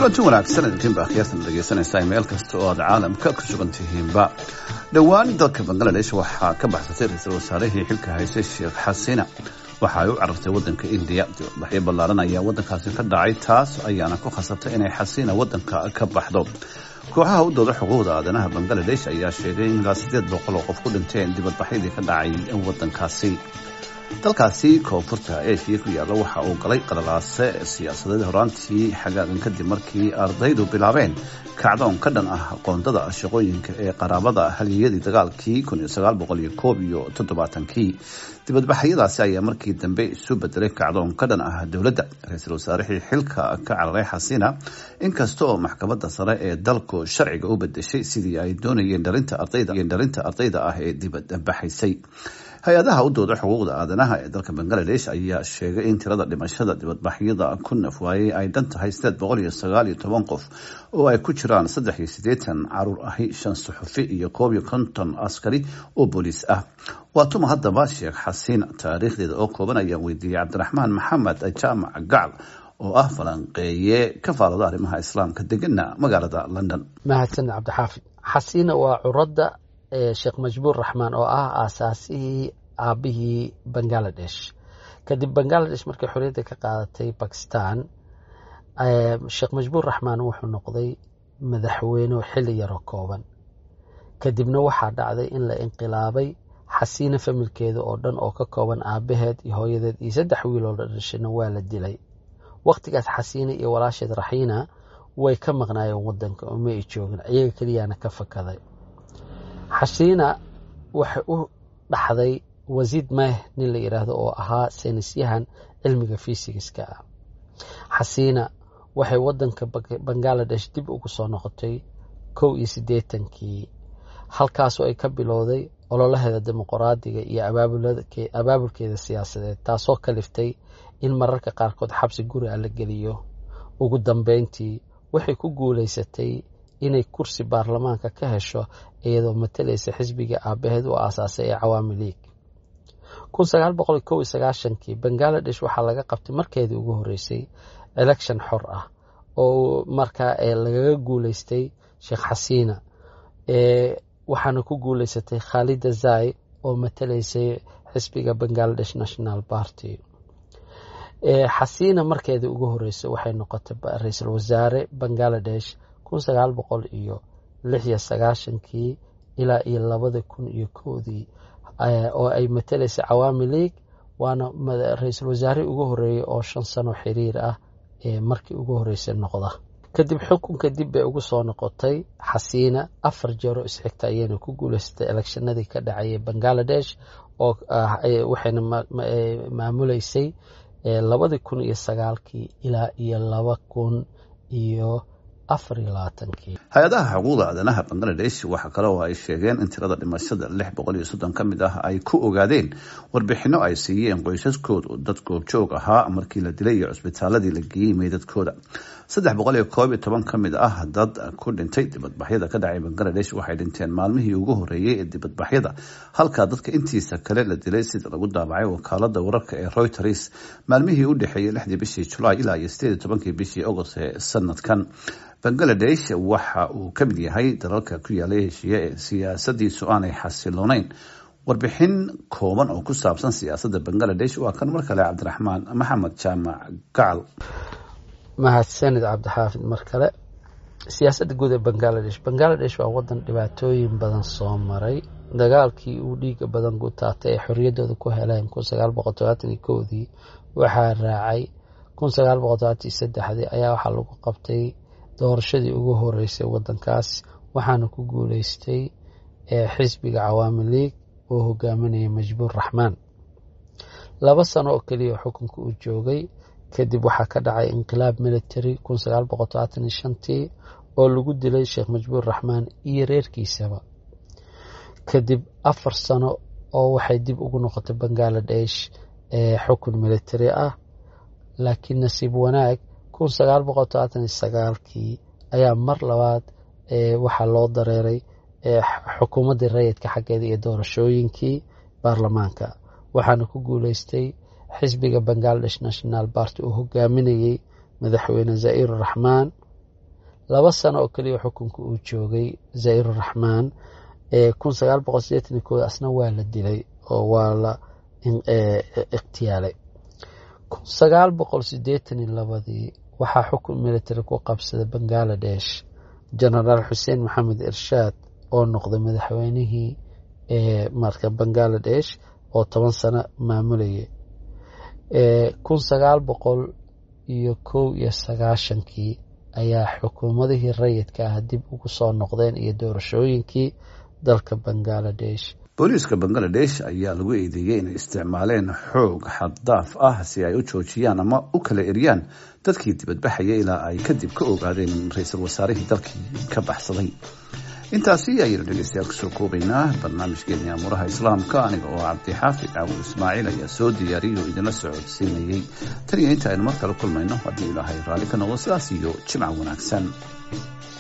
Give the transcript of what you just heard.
kulanti wanaagsan idinkiinba akhyaartan dhegeysanaysaa meel kasta oo aad caalamka ku sugan tihiinba dhowaan dalka bangaladesh waxaa ka baxsatay ra-iisul wasaarihii xilka haysay sheekh xasina waxa ay u carartay wadanka indiya dibadbaxyo ballaaran ayaa wadankaasi ka dhacay taas ayaana ku khasabtay inay xasina wadanka ka baxdo kooxaha u dooda xuquuqda aadanaha bangaladesh ayaa sheegay in ilaa sideed boqol oo qof ku dhinteen dibadbaxyadii ka dhacay wadankaasi dalkaasi koonfurta eshiya ku yaalla waxa uu galay qalalaase siyaasadeed horaantii xagaagan kadib markii ardaydu bilaabeen kacdoon ka dhan ah qoondada shaqooyinka ee qaraabada haliyadii dagaalkii iyo todobaatankii dibadbaxyadaasi ayaa markii dambe isu bedelay kacdoon ka dhan ah dowladda ra-iisul wasaarihii xilka ka cararay xasina inkasta oo maxkamadda sare ee dalku sharciga u bedeshay sidii ay doonayeen dhalinta ardayda ah ee dibadbaxaysay hay-adaha u dooda xuquuqda aadanaha ee dalka bangaladesh ayaa sheegay in tirada dhimashada dibadbaxyada ku naf waayey ay dhan tahay sideed boqol iyo sagaal iyo toban qof oo ay ku jiraan saddex iyo siddeetan caruur ahi shan suxufi iyo koob iyo konton askari oo booliis ah waa tuma haddaba sheekh xasiin taariikhdeeda oo kooban ayaan weydiiyey cabdiraxmaan maxamed jaamac gacal oo ah falanqeeye ka faalada arrimaha islaamka degana magaalada london mahadsan cabdixaafid xasiina waa curadda sheekh majbuur raxmaan oo ah aasaasihii aabihii bangaladesh kadib bangaladesh markay xorriyadda ka qaadatay bakistan sheekh majbuur raxmaan wuxuu noqday madaxweyne xilli yaroo kooban kadibna waxaa dhacday in la inqilaabay xasiina familkeeda oo dhan oo ka kooban aabaheed iyo hooyadeed iyo saddex wiiloo la dhashayna waa la dilay wakhtigaas xasiina iyo walaasheed raxiina way ka maqnaayeen wadanka oo ma ay joogin iyaga keliyaana ka fakaday xasiina waxay u dhaxday wasiid meh nin la yidhaahdo oo ahaa saynisyahan cilmiga fisigiska ah xasiina waxay wadanka bangaladesh dib ugu soo noqotay kow iyo siddeetankii halkaasoo ay ka bilowday ololaheeda dimuqraadiga iyo abaabulkeeda siyaasadeed taasoo kaliftay in mararka qaarkood xabsi guri a la geliyo ugu dambeyntii waxay ku guulaysatay inay kursi baarlamaanka ka hesho iyadoo matalaysa xisbiga aabaheed u aasaasay ee cawaami liig kii bangaladesh waxaa laga qabtay markeedii ugu horeysay election xor ah oo markaa lagaga guuleystay sheekh xasiina waxaana ku guuleysatay khaalida zai oo matalaysay xisbiga bangaladesh national party xasiina markeedii ugu horeysay waxay noqotay ra-iisul wasaare bangaladesh iyo lix iyo sagaashankii ilaa iyo labada kun iyo kowdii oo ay matalaysay cawaami league waana ra-iisul wasaare ugu horeeyey oo shan sano xiriir ah ee markii ugu horeysay noqda kadib xukunka dib bay ugu soo noqotay xasiina afar jeero isxigta ayayna ku guuleysatay elekshanadii ka dhacayay bangaladesh oo waxayna maamuleysay labadii kun iyo sagaalkii ilaa iyo laba kun iyo hay-adaha xuquuqda aadanaha bangaladesh waxa kale oo ay sheegeen in tirada dhimashada lix boqol iyo soddon ka mid ah ay ku ogaadeen warbixino ay siiyeen qoysaskoodu dad goobjoog ahaa markii la dilay iyo cusbitaaladii la geeyey meydadkooda saddex boqol iyo koob iyo toban ka mid ah dad ku dhintay dibadbaxyada ka dhacay bangaladesh waxay dhinteen maalmihii ugu horeeyey ee dibadbaxyada halka dadka intiisa kale la dilay sida lagu daabacay wakaalada wararka ee reuters maalmihii u dhexeeyey lixdii bishii julaay ilaa iyo sideed iyo tobankii bishii agost ee sanadkan bangaladesh waxa uu ka mid yahay dalalka ku yaalay heshiiye ee siyaasadiisu aanay xasilooneyn warbixin kooban oo ku saabsan siyaasadda bangaladesh waa kan mar kale cabdiraxmaan maxamed jaamac gacal mahadsanid cabdixaafid mar kale siyaasadda guud ee bangaladesh bangaladesh waa wadan dhibaatooyin badan soo maray dagaalkii uu dhiiga badan ku taatay ee xorriyaddooda ku heleen dii waxaa raacay ayaa waxaa lagu qabtay doorashadii ugu horeysay wadankaas waxaana ku guuleystay xisbiga cawaami league oo hogaaminaya majbuur raxmaan laba sano oo keliya xukunka uu joogay kadib waxaa ka dhacay inqilaab military tii oo lagu dilay sheekh majbuur raxmaan iyo reerkiisaba kadib afar sano oo waxay dib ugu noqotay bangaladesh xukun military ah laakiin nasiib wanaag kii ayaa mar labaad waxaa loo dareeray xukuumaddii rayidka xaggeeda iyo doorashooyinkii baarlamaanka waxaana ku guuleystay xisbiga bangaladesh national party uu hogaaminayey madaxweyne zaa'ir raxmaan laba sano oo keliya xukunka uu joogay zairuraxmaan kun sagaal boqol sideetan iyo kooda asna waa la dilay oo waa la ikhtiyaalay kun sagaal boqol sideetan iyo labadii waxaa xukun military ku qabsaday bangaladesh genaraal xuseen maxamed irshaad oo noqday madaxweynihii marka bangaladesh oo toban sano maamulayay kun sagaal boqol iyo kow iyo sagaashankii ayaa xukuumadihii rayidka ah dib ugu soo noqdeen iyo doorashooyinkii dalka bangaladesh booliiska bangaladesh ayaa lagu eedeeyey inay isticmaaleen xoog xaddaaf ah si ay u joojiyaan ama u kala eryaan dadkii dibadbaxaya ilaa ay kadib ka ogaadeen ra-iisul wasaarihii dalkii ka baxsaday intaasi ayaynu dhegeystayaal kusoo koobaynaa barnaamijkeeni amuuraha islaamka aniga oo cabdixaafid caawud ismaaciil ayaa soo diyaariyay oo idinla socodsiinayey tan iyo inta aynu mar kale kulmayno haddii ilaahay raalli ka noqdo sidaas iyo jimca wanaagsan